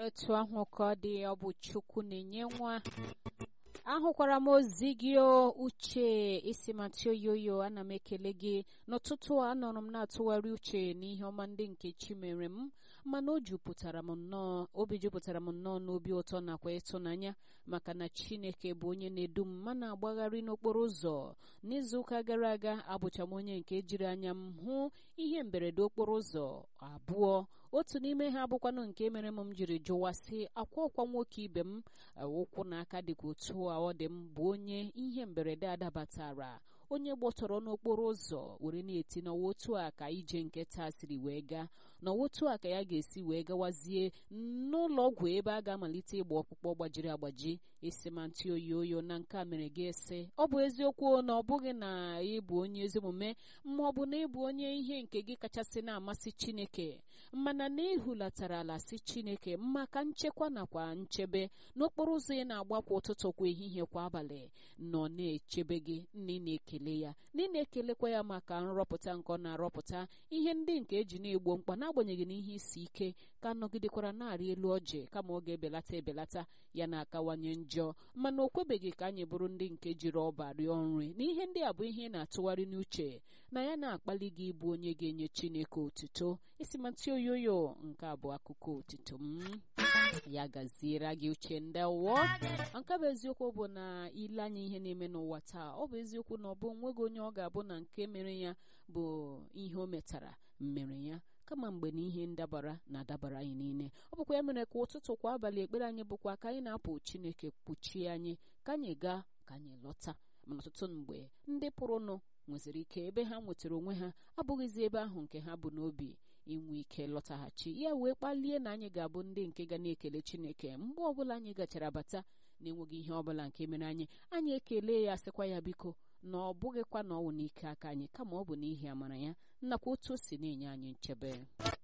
etu ahụ ka ọ dị ọ bụ chukwu na-enye nwa ahụkwara m ozi gị o uche isi matio yoyo ana m ekele gị n'ụtụtụ a anọrọ m na-atụgharị uche n'ihe ọma ndị nke chi mere m mana o jupụtara m nnọọ obi jupụtara m nnọọ n'obi ụtọ nakwa ịtụnanya maka na chineke bụ onye na-edu m ma na-agbagharị n'okporo ụzọ n'izuụka gara aga abụcha m onye nke jiri anya m hụ ihe mberede okporo ụzọ abụọ otu n'ime ha abụkwanụ nke mere m m jiri jụwa sị akwa ọkwa nwoke ibe m ụkwụ na aka dịka otu a ọ dị m bụ onye ihe mberede adabatara onye gbọtọrọ n'okporo ụzọ were na-eti n'ọwa otu a ka ije nke taa siri wee gaa n'ọwa otu a ka ya ga-esi wee gawazie n'ụlọ ọgwụ ebe a ga-amalite ịgba ọkpụkpọ gbajiri agbaji esemantị oyi oyo na nke a mere gị ese ọ bụ eziokwu na ọ bụghị na ịbụ onye ezi omume ma ọ bụ na ịbụ onye ihe nke gị kachasị na-amasị chineke mana na ịhụlatara ala si chineke maka nchekwa nakwa nchebe n'okporo ụzọ ị na-agba kwa ụtụtụ kwa ehihie kwa abalị nọ na-echebe gị na ị na-ekele ya na ị na-ekelekwa ya maka nrọpụta nke ọ na-arọpụta ihe ndị nke eji na-egbo mkpa n'agbanyeghị na ihe isi ike ka nọgidekwara na-arị elu ọjị kama ọ ga-ebelata ebelata ya na-akawanye njọ mana o kwebeghị ka anyị bụrụ ndị nke jiri ọba rịọ nri na ihe ndị a bụ ihe ị na-atụgharị n'uche na ya na-akpali gị ịbụ onye ga-enye chineke otuto isimatị oyoyo nke a bụ akụkọ otuto m ya gaziere gị uche ndewo nke bụ eziokwu bụ na ile anya ihe na-eme n'ụwa taa ọ bụ eziokwu na ọ bụ onweghị onye ọ ga-abụ na nke mere ya bụ ihe o metara mere ya kama mgbe na ihe ndabara na-adabara anyị niile ọ bụkwa ya mere ka ụtụtụ kwa abalị ekpere anyị bụkwa ka anyị na-apụ chineke kpuchie anyị ka anyị gaa ka anyị lọta mana ọtụtụ mgbe ndị pụrụnụ nweziri ike ebe ha nwetara onwe ha abụghịzi ebe ahụ nke ha bụ n'obi inwe ike lọtaghachi ya wee kpalie na anyị ga-abụ ndị nke ga na-ekele chineke mgbe ọbụla anyị gachara bata na-enweghị ihe ọbụla nke mere anyị anyị ekele ya sịkwa ya biko na ọ bụghịkwa na ọ wụ n'ike aka anyị kama ọ bụ n'ihi amara ya nakwa otu o si na-enye anyị nchebe